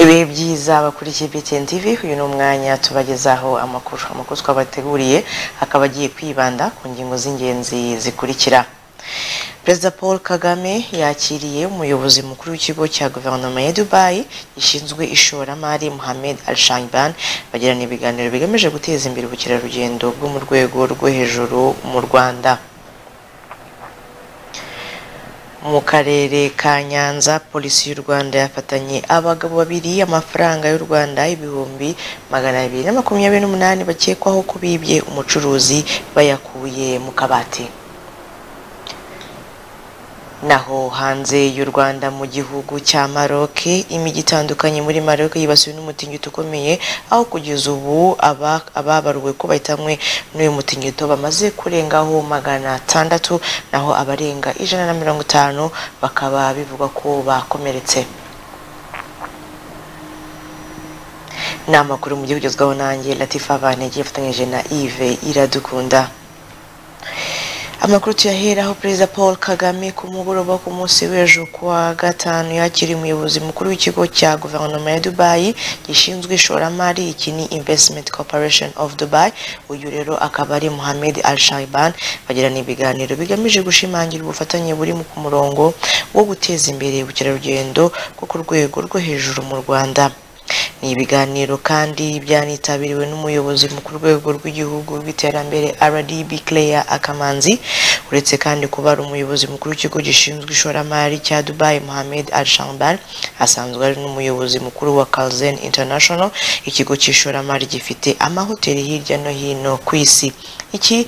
ibihe byiza bakurikiye BTN TV uyu ni umwanya tubagezaho amakuru amakuru twabateguriye akaba agiye kwibanda ku ngingo z'ingenzi zikurikira perezida paul kagame yakiriye umuyobozi mukuru w'ikigo cya guverinoma ya dubayi gishinzwe ishoramari mohamed al shangban bagirana ibiganiro bigamije guteza imbere ubukerarugendo bwo mu rwego rwo hejuru mu rwanda mu karere ka nyanza polisi y'u rwanda yafatanye abagabo babiri amafaranga y'u rwanda ibihumbi magana abiri na makumyabiri n'umunani bakekwaho kubibye umucuruzi bayakuye mu kabati naho hanze y'u Rwanda mu gihugu cya Maroc imijyi itandukanye muri Maroc yibasiwe n'umutingito ukomeye aho kugeza ubu aba ababaruwe ko bahitamwe n'uyu mutingito bamaze kurengaho magana atandatu naho abarenga ijana na mirongo itanu bakaba bivugwa ko bakomeretse ni amakuru mu gihugu ugezweho nanjye latifa bantege yafatanyije na yves iradukunda amakuru tuyahera aho perezida paul kagame ku mugoroba ku munsi w'ejo kuwa gatanu yakiriye umuyobozi mukuru w'ikigo cya guverinoma ya dubayi gishinzwe ishoramari iki ni investment corporation of dubai uyu rero akaba ari mohamed al shaiban bagirana ibiganiro bigamije gushimangira ubufatanye buri ku murongo wo guteza imbere ubukerarugendo bwo ku rwego rwo hejuru mu rwanda ni ibiganiro kandi byanitabiriwe n'umuyobozi mu ku rwego rw'igihugu rw'iterambere rdb claire akamanzi uretse kandi kuba ari umuyobozi mukuru w'ikigo gishinzwe ishoramari cya dubai mohamed al shambar asanzwe ari n'umuyobozi mukuru wa calzen international ikigo cy'ishoramari gifite amahoteli hirya no hino ku isi iki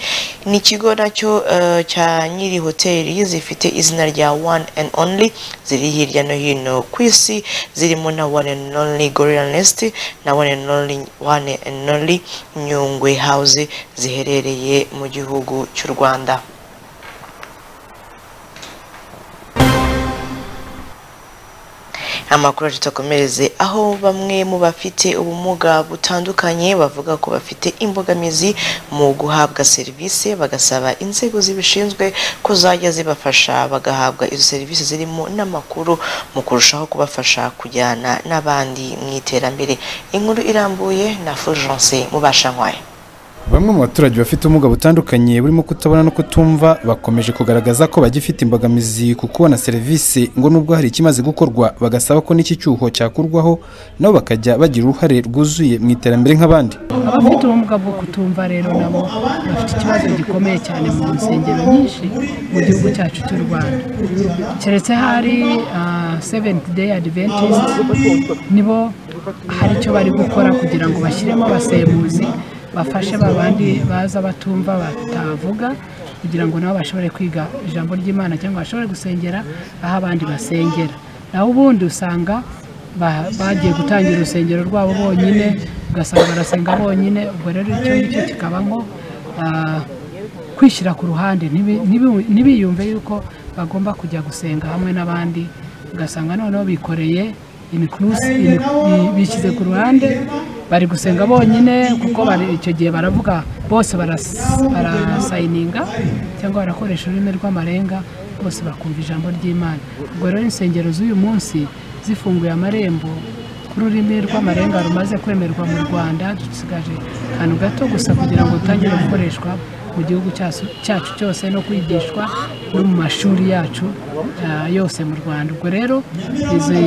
ni ikigo nacyo uh, cya nyiri hoteli zifite izina rya one and only ziri hirya no hino ku isi zirimo na one and only gorilla nest na one and only, one and only nyungwe house ziherereye mu gihugu cy'u rwanda amakuru tutakomereze aho bamwe mu bafite ubumuga butandukanye bavuga ko bafite imbogamizi mu guhabwa serivisi bagasaba inzego zibishinzwe ko zajya zibafasha bagahabwa izo serivisi zirimo n'amakuru mu kurushaho kubafasha kujyana n'abandi mu iterambere inkuru irambuye na fulgence mubashankwaye bamwe mu baturage bafite ubumuga butandukanye burimo kutabona no kutumva bakomeje kugaragaza ko bagifite imbogamizi ku kubona serivisi ngo nubwo hari ikimaze gukorwa bagasaba ko n'iki cyuho cyakurwaho nabo bakajya bagira uruhare rwuzuye mu iterambere nk'abandi abafite ubumuga bwo kutumva rero nabo bafite ikibazo gikomeye cyane mu nsengero nyinshi mu gihugu cyacu cy'u rwanda keretse hari seventi deyi adiventisiti nibo hari icyo bari gukora kugira ngo bashyiremo abasemuzi bafashe ba bandi baza batumva batavuga kugira ngo nabo bashobore kwiga ijambo ry'imana cyangwa bashobore gusengera aho abandi basengera naho ubundi usanga bagiye gutangira urusengero rwabo bonyine ugasanga barasenga bonyine ubwo rero icyo ngicyo kikabamo kwishyira ku ruhande ntibiyumve yuko bagomba kujya gusenga hamwe n'abandi ugasanga noneho bikoreye imikurusi bishyize ku ruhande bari gusenga bonyine kuko icyo gihe baravuga bose barasayininga cyangwa barakoresha ururimi rw'amarenga bose bakumva ijambo ry'imana ubwo rero insengero z'uyu munsi zifunguye amarembo ururimi rw'amarenga rumaze kwemerwa mu rwanda dusigaje akantu gato gusa kugira ngo rutangire gukoreshwa mu gihugu cyacu cyose no kwigishwa no mu mashuri yacu yose mu rwanda ubwo rero izi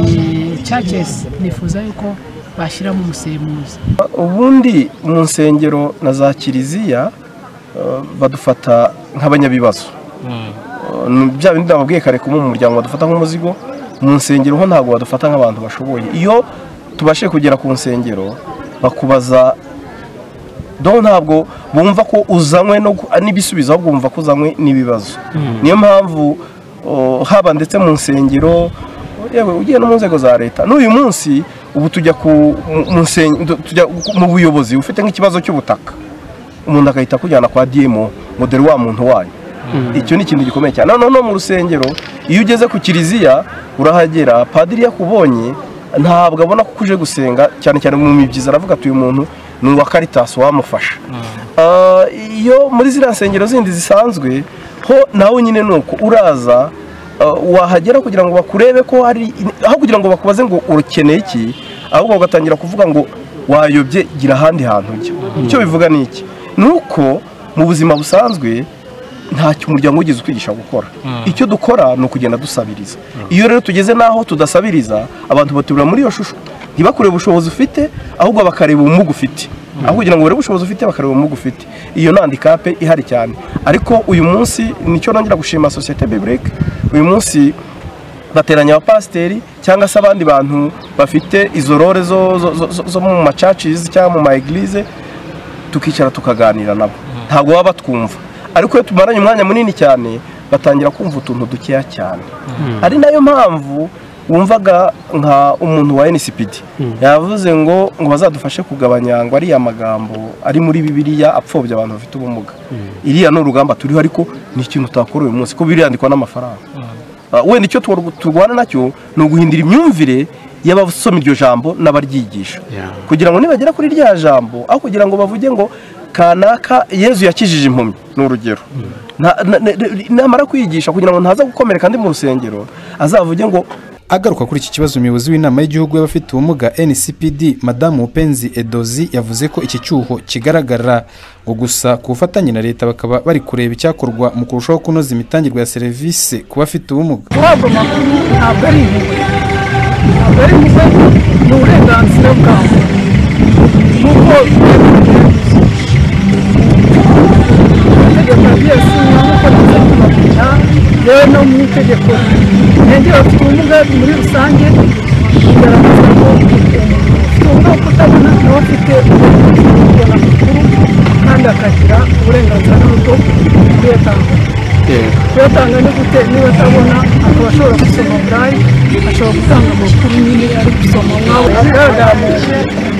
cacesi nifuza yuko bashyiramo umusemuzi ubundi mu nsengero na za kiliziya badufata nk'abanyabibazo bya bindi nababwiye kare kumwe mu muryango badufata nk'umuzigo mu nsengero ho ntabwo badufata nk'abantu bashoboye iyo tubashije kugera ku nsengero bakubaza dore ntabwo bumva ko uzanywe n'ibisubizo ahubwo bumva ko uzanywe n'ibibazo niyo mpamvu haba ndetse mu nsengero ugiye no mu nzego za leta n'uyu munsi ubu tujya mu buyobozi ufite nk'ikibazo cy'ubutaka umuntu agahita akujyana kwa diyemo moderi wa muntu wayo icyo ni ikintu gikomeye cyane noneho mu rusengero iyo ugeze ku kiliziya urahagera padiri yakubonye ntabwo abona ko uje gusenga cyane cyane mu mibyizi aravuga ati uyu muntu ni uwa karitasi wamufasha iyo muri ziriya nsengero zindi zisanzwe ho nawe nyine ni uko uraza wahagera kugira ngo bakurebe ko hari aho kugira ngo bakubaze ngo urukeneye iki ahubwo bagatangira kuvuga ngo wayobye gira ahandi hantu ujya icyo bivuga ni iki ni uko mu buzima busanzwe ntacyo umuryango wigeze utwigisha gukora icyo dukora ni ukugenda dusabiriza iyo rero tugeze n'aho tudasabiriza abantu batubura muri iyo shusho ntibakure ubushobozi ufite ahubwo bakareba ubumuga ufite aho kugira ngo barebe ubushobozi ufite bakareba ubumuga ufite iyo ni handikape ihari cyane ariko uyu munsi nicyo nongera gushima sosiyete biburike uyu munsi bateranya abapasiteri cyangwa se abandi bantu bafite izo rore zo zo- zo- zo- zo mu macacizi cyangwa mu ma egilize tukicara tukaganira nabo ntabwo baba batwumva ariko iyo tumaranye umwanya munini cyane batangira kumva utuntu dukeya cyane ari nayo mpamvu wumvaga nka umuntu wa nsipd yavuze ngo ngo bazadufashe kugabanya ngo ariya magambo ari muri bibiliya apfobya abantu bafite ubumuga iriya ni urugamba turiho ariko ni ikintu utakora uyu munsi kuko biriyandikwa n'amafaranga Uh, wenda icyo twar- turwana nacyo ni uguhindura imyumvire y'abasoma iryo jambo n'abaryigisha Yeah. kugira ngo nibagera kuri rya jambo aho kugira ngo bavuge ngo kanaka yezu yakijije impumyi ni urugero Nta- na- na- namara kwigisha kugira ngo ntaza gukomereka ndi mu rusengero azavuge ngo Agaruka kuri iki kibazo umuyobozi w'inama y'igihugu y'abafite ubumuga NCPD Madamu Upenzi Edozi yavuze ko iki cyuho kigaragara ngo gusa ku bufatanye na leta bakaba bari kureba icyakorwa mu kurushaho kunoza imitangirwe ya serivisi ku bafite ubumuga ntabwo makuru ntabwo ari intege ntabwo ari intege ni uburenganzira bwawe nuko amategeko ya yesu nkuko tuzakubakurira yewe no mu itegeko ntengero bafite ubumuga muri rusange bigaragaza ko ufite ubumuga bwo kutabona nawe afite uburenganzira bwo kubona amakuru kandi akagira uburenganzira n'ubwo kuyatanga kuyatanga no gute niba atabona akaba ashobora gusoma burayi ashobora gutanga amakuru nyine ari gusoma nkawe agaragara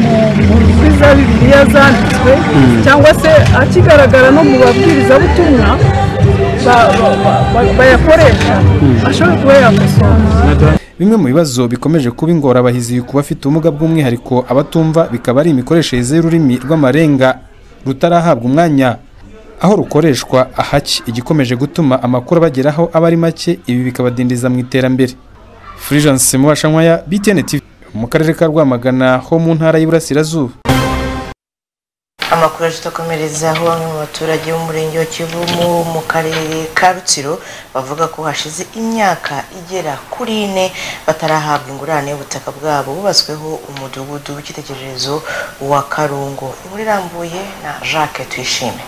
mu- mu muri za bibiliya zanditswe cyangwa se akigaragara no mu babwirizabutumwa ba- ba- ba- ba- bayakoresha ashobora kuba yakosora Bimwe mu bibazo bikomeje kuba ingorabahizi ku bafite ubumuga bw'umwihariko abatumva bikaba ari imikoreshereze y'ururimi rw'amarenga rutarahabwa umwanya aho rukoreshwa ahaki igikomeje gutuma amakuru abageraho aba ari make ibi bikabadindiza mu iterambere Fulgence Mubashankwaya BTN TV mu karere ka Rwamagana ho mu ntara y'Iburasirazuba amakuru tutakomereza aho bamwe mu baturage b'umurenge wa kivu mu mu karere ka rutsiro bavuga ko hashize imyaka igera kuri ine batarahabwa ingurane y'ubutaka bwabo bubatsweho umudugudu w'icyitegererezo wa karungu inkuru irambuye na jacques tuyishime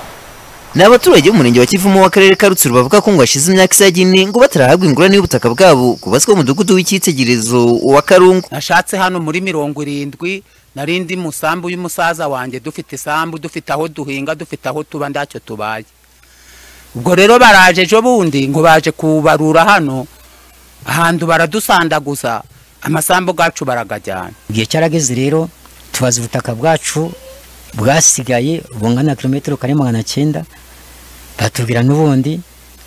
ni abaturage b'umurenge wa kivumu w'akarere ka rutsiro bavuga ko ngo hashize imyaka isaga ine ngo batarahabwa ingurane y'ubutaka bwabo kubatswe umudugudu w'icyitegererezo wa karungu nashatse hano muri mirongo irindwi nari ndi mu sambu y'umusaza wanjye dufite isambu dufite aho duhinga dufite aho tuba ntacyo tubaye ubwo rero baraje ejo bundi ngo baje kubarura hano ahantu baradusandaguza amasambu gacu baragajyana igihe cyarageze rero tubaza ubutaka bwacu bwasigaye bungana na kilometero kare magana cyenda batubwira n'ubundi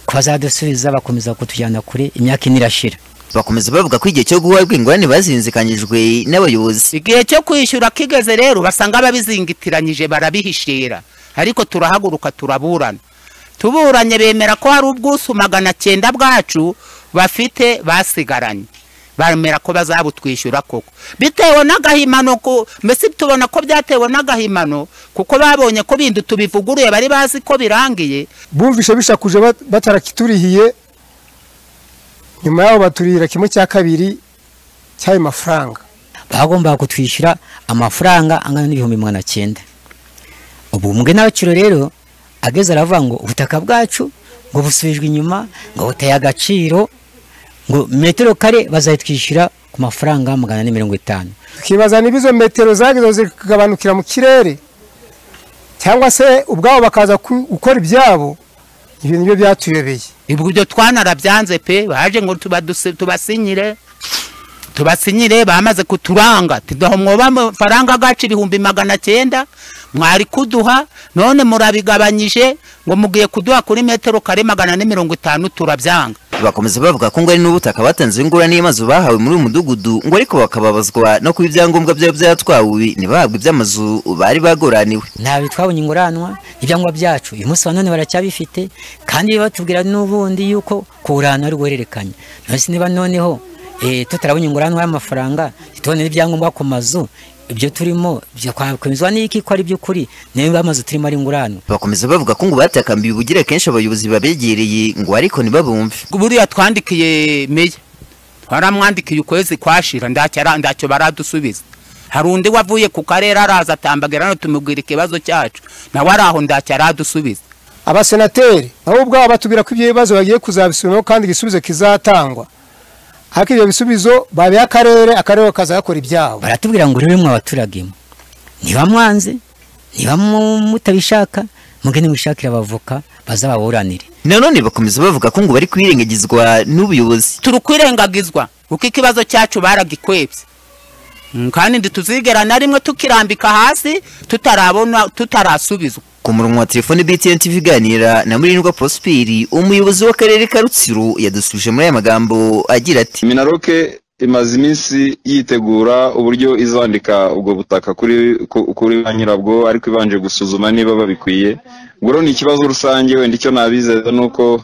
ko bazadusubiza bakomeza kutujyana kure imyaka ine irashira bakomeza bavuga ko igihe cyo guhabwa ingurane bazinzikanyijwe n'abayobozi igihe cyo kwishyura kigeze rero basanga ababizingitiranyije barabihishira ariko turahaguruka turaburana tuburanye bemera ko hari ubwusu magana cyenda bwacu bafite basigaranye bemera ko bazabutwishyura koko bitewe n'agahimano ku- mbese tubona ko byatewe n'agahimano kuko babonye ko bindi tubivuguruye bari bazi ko birangiye bumvishe bishakuje bat- batarakiturihiye nyuma yaho baturihira kimwe cya kabiri cy'ayo mafaranga bagombaga kutwishyura amafaranga angana n'ibihumbi magana cyenda ubu mbwe n'abakiro rero ageze aravuga ngo ubutaka bwacu ngo busubijwe inyuma ngo buteye agaciro ngo metero kare bazayitwishyura ku mafaranga magana ane mirongo itanu tukibaza niba izo metero zagezeho zikagabanukira mu kirere cyangwa se ubwabo bakaza ku- gukora ibyabo ibyo nibyo byatuyobeye ibyo twanarabyanze pe baje ngo tubaduse- tubasinyire tubasinyire bamaze kuturanga tudaho mwoba amafaranga gacu ibihumbi magana cyenda mwari kuduha none murabigabanyije ngo mugiye kuduha kuri metero kare magana ane mirongo itanu turabyanga bakomeza bavuga ko ngo ari n'ubutaka batanzeho ingurane y'amazu bahawe muri uyu mudugudu ngo ariko bakababazwa no kuba ibyangombwa byari byatwawe ntibahabwe iby'amazu bari bagoraniwe ntabwo twabonye inguranwa ibyangombwa byacu uyu munsi wa none baracyabifite kandi batubwira n'ubundi yuko kuwurana ari guhererekanya none se niba noneho eh, tutarabonye ingurane y'amafaranga ntitubonere ibyangombwa ku mazu ibyo turimo byakwemezwa n'iki ko ari by'ukuri niba amazu turimo ari ingurane bakomeza bavuga ko ngo batakambiye ubugire kenshi abayobozi babegereye ngo ariko ntibabumve buriya twandikiye meya twaramwandikiye ukwezi kwashira ndacyara- ntacyo baradusubiza hari undi wavuye ku karere araza atambagira hano tumubwira ikibazo cyacu nawe ari aho ntacyo aradusubiza abasenateri nabo ubwabo batubwira ko ibyo bibazo bagiye kuzabisubiramo kandi igisubizo kizatangwa ariko ibyo bisubizo babiha akarere akarere kakaza gakora ibyabo baratubwira ngo rero mwe abaturage mwe niba mwanze niba mu- mutabishaka mugende mwishakire abavoka bazababuranire nanone bakomeza bavuga ko ngo bari kwirengagizwa n'ubuyobozi turi kwirengagizwa kuko ikibazo cyacu baragikwebye Mm, kandi ntituzigera na rimwe tukirambika hasi tutarabona tutarasubizwa ku murongo wa telefone btn tv iganira na murindwa prosperi umuyobozi w'akarere ka rutsiro yadusubije muri aya magambo agira ati minaroke imaze iminsi yitegura uburyo izandika ubwo butaka kuri ku- kuri ba nyirabwo ariko ibanje gusuzuma niba babikwiye ubwo rero ni ikibazo rusange wenda icyo nabizeza ni uko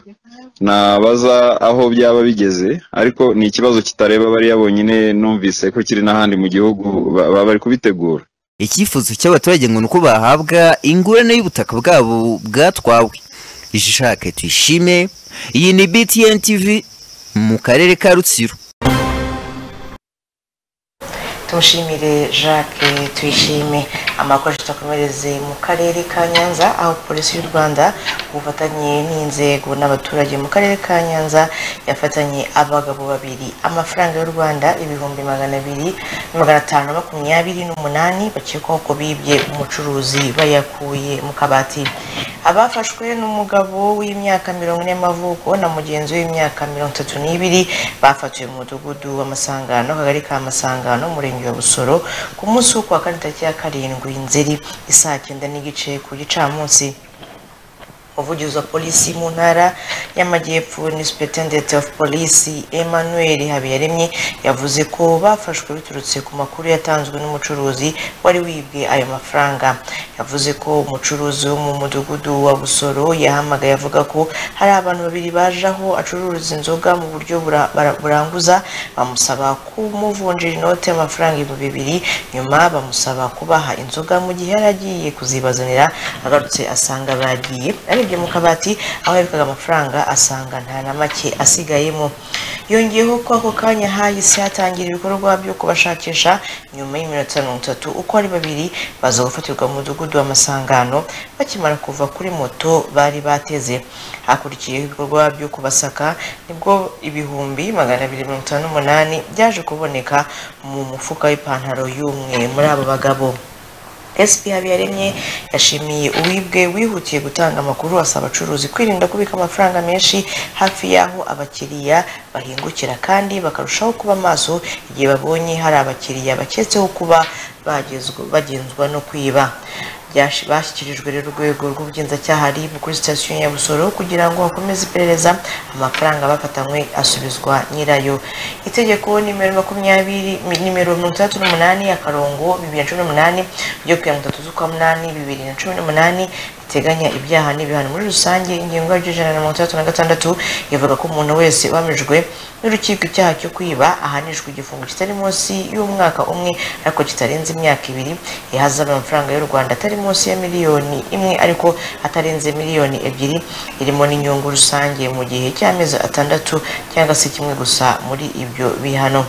nabaza aho byaba bigeze ariko ni ikibazo kitareba bariya bonyine numvise ko kiri n'ahandi mu gihugu ba- ba- bari kubitegura icyifuzo cy'abaturage ngo ni uko bahabwa ingurane y'ubutaka bwabo bwatwawe ishake tuyishime iyi ni btn tv mu karere ka rutsiro tumushimire jacques tuyishime amakuru tutakomereze mu karere ka nyanza aho polisi y'u rwanda ku bufatanye n'inzego n'abaturage mu karere ka nyanza yafatanye abagabo babiri amafaranga y'u rwanda ibihumbi magana abiri na magana atanu makumyabiri n'umunani bakekwaho ko bibye umucuruzi bayakuye mu kabati abafashwe n'umugabo w'imyaka mirongo ine y'amavuko na mugenzi we w'imyaka mirongo itatu n'ibiri bafatiwe mu mudugudu w'amasangano akagari ka masangano umurenge wa busoro ku munsi wo kuwa kane tariki ya karindwi nzeri isaa cyenda n'igice ku gicamunsi umuvugizi wa polisi mu ntara y'amajyepfo ni superintendent of police emmanuel habiyaremye yavuze ko bafashwe biturutse ku makuru yatanzwe n'umucuruzi wari wibwe ayo mafaranga yavuze ko umucuruzi wo mu mudugudu wa busoro yahamagaye avuga ko hari abantu babiri baje aho acuruza inzoga mu buryo bura- bara- buranguza bamusaba kumuvunjira inoti y'amafaranga ibihumbi bibiri nyuma bamusaba kubaha inzoga mu gihe yari agiye kuzibazanira agarutse asanga bagiye arebye mu kabati aho yabikaga amafaranga asanga nta na make asigayemo yongeyeho ko ako kanya hahise hatangira ibikorwa byo kubashakisha nyuma y'iminota mirongo itatu uko ari babiri baza gufatirwa mu mudugudu w'amasangano bakimara kuva kuri moto bari bateze hakurikiyeho ibikorwa byo kubasaka nibwo ibihumbi magana abiri mirongo itanu n'umunani byaje kuboneka mu mufuka w'ipantaro y'umwe muri abo bagabo SP Habiyaremye yashimiye uwibwe wihutiye gutanga amakuru asaba abacuruzi kwirinda kubika amafaranga menshi hafi y'aho abakiriya bahingukira kandi bakarushaho kuba maso igihe babonye hari abakiriya baketseho kuba bagezwa- bagenzwa no kwiba Byash- bashyikirijwe rero urwego rw'ubugenzacyaha RIB kuri sitasiyo ya Busoro kugira ngo hakomeze iperereza amafaranga bafatanywe asubizwa nyirayo itegeko nimero makumyabiri mi- nimero mirongo itandatu n'umunani akarongo bibiri na cumi n'umunani ryo kuya mirongo itatu z'ukwa munani bibiri na cumi n'umunani riteganya ibyaha n'ibihano muri rusange ingingo yaryo ijana na mirongo itandatu na gatandatu ivuga ko umuntu wese uhamijwe n'urukiko icyaha cyo kwiba ahanishwa igifungo kitari munsi y'umwaka umwe ariko kitarenze imyaka ibiri ihazaba amafaranga y'u Rwanda atari munsi ya miliyoni imwe ariko atarenze miliyoni ebyiri irimo n'inyungu rusange mu gihe cy'amezi atandatu cyangwa se kimwe gusa muri ibyo bihano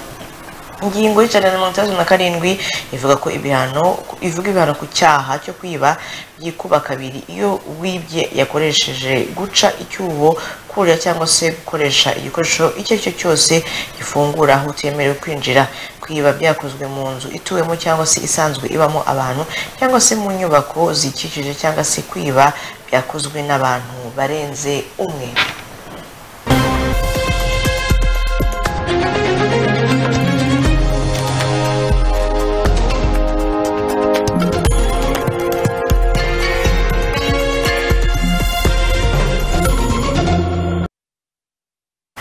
ingingo y'ijana na mirongo itandatu na karindwi ivuga ko ibihano ivuga ibihano ku cyaha cyo kwiba byikuba kabiri iyo wibye yakoresheje guca icyuho kurira cyangwa se gukoresha igikoresho icyo ari cyo cyose gifungura aho utemerewe kwinjira kwiba byakozwe mu nzu ituwemo cyangwa se isanzwe ibamo abantu cyangwa se mu nyubako zikikije cyangwa se kwiba byakozwe n'abantu barenze umwe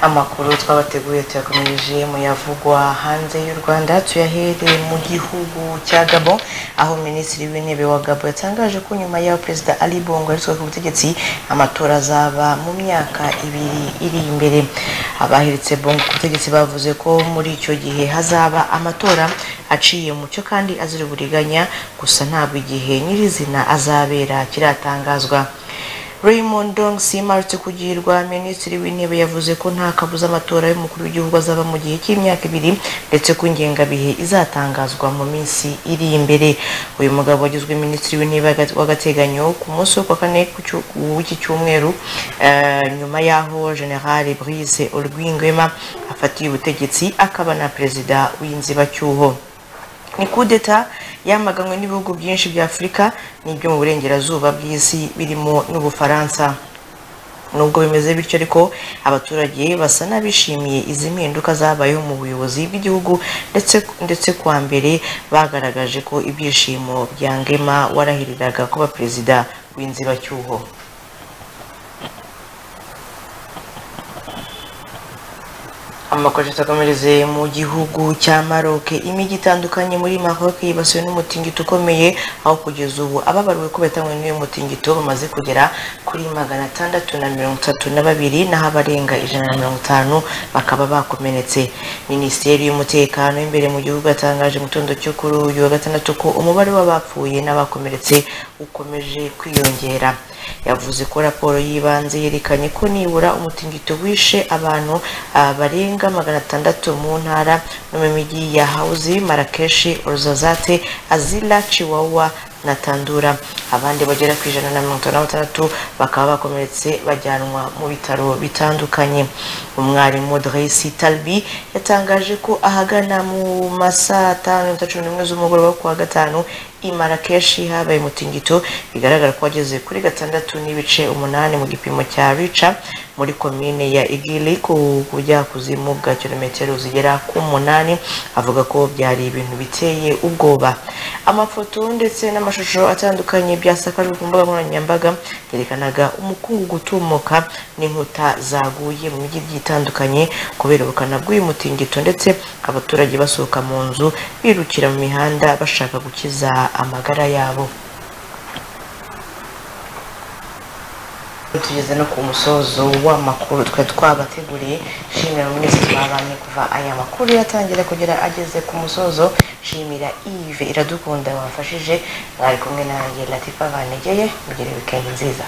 amakuru twabateguye tuyakomeje mu yavugwa hanze y'u rwanda tuyahereye mu gihugu cya gabo aho minisitiri w'intebe wa gabo yatangaje ko nyuma y'aho perezida ali bongo yaritswe ku butegetsi amatora azaba mu myaka ibiri iri imbere abahiritse bongo ku butegetsi bavuze ko muri icyo gihe hazaba amatora aciye mu cyo kandi azira uburiganya gusa ntabwo igihe nyirizina azabera kiratangazwa Raymond Dong Simarutse kugirwa minisitiri w'intebe yavuze ko nta kabuza amatora y'umukuru w'igihugu azaba mu gihe cy'imyaka ibiri ndetse ko ingengabihe izatangazwa mu minsi iri imbere uyu mugabo wagizwe minisitiri w'intebe w'agateganyo ku munsi wo kwa kane ku cyu- w'iki cyumweru eh, nyuma y'aho General Brice Olwingwema afatiye ubutegetsi akaba na perezida w'inzibacyuho ni kudeta yamaganwe n'ibihugu byinshi bya afurika n'ibyo mu burengerazuba bw'isi birimo n'ubufaransa nubwo bimeze bityo ariko abaturage basa n'abishimiye izi mpinduka zabayeho mu buyobozi bw'igihugu ndetse ndetse kwa mbere bagaragaje ko ibyishimo bya ngema warahiriraga kuba perezida w'inzibacyuho amakuru atakomereze mu gihugu cya maroc imijyi itandukanye muri maroc yibasiwe n'umutingito ukomeye aho kugeza ubu ababariwe ko bahitanywe n'uyu mutingito bamaze kugera kuri magana atandatu na mirongo itatu na babiri naho abarenga ijana na mirongo itanu bakaba bakomeretse minisiteri y'umutekano w'imbere mu gihugu yatangaje mu gitondo cyo kuri uyu wa gatandatu ko umubare w'abapfuye n'abakomeretse ukomeje kwiyongera yavuze ko raporo y'ibanze yerekanye ko nibura umutingito wishe abantu ah, barenga magana atandatu mu ntara no mu mijyi ya hawuzi marakeshi oruzazate azila chiwawa na tandura abandi bagera ku ijana na mirongo itanu na batandatu bakaba bakomeretse bajyanwa mu bitaro bitandukanye umwarimu Dresi Talbi yatangaje ko ahagana mu ma saa tanu n'iminota cumi n'umwe z'umugoroba wo ku wa gatanu i Marrakesh habaye umutingito bigaragara ko wageze kuri gatandatu n'ibice umunani mu gipimo cya Richa muri komine ya Igili ku bujyakuzimu bwa kilometero zigera ku munani avuga ko byari ibintu biteye ubwoba amafoto ndetse n'amashusho atandukanye byasakajwe ku mbuga nkoranyambaga yerekanaga umukungu gutumuka n'inkuta zaguye mu mijyi igiye itandukanye kubera ubukana bw'uyu mutingito ndetse abaturage basohoka mu nzu birukira mu mihanda bashaka gukiza amagara yabo tugeze no ku musozo w'amakuru twari twabateguriye shimira minisitiri babanye kuva aya makuru yatangira kugera ageze ku musozo shimira ive iradukunda wamfashije mwari kumwe nanjye latifa banegeye mugire wikendi nziza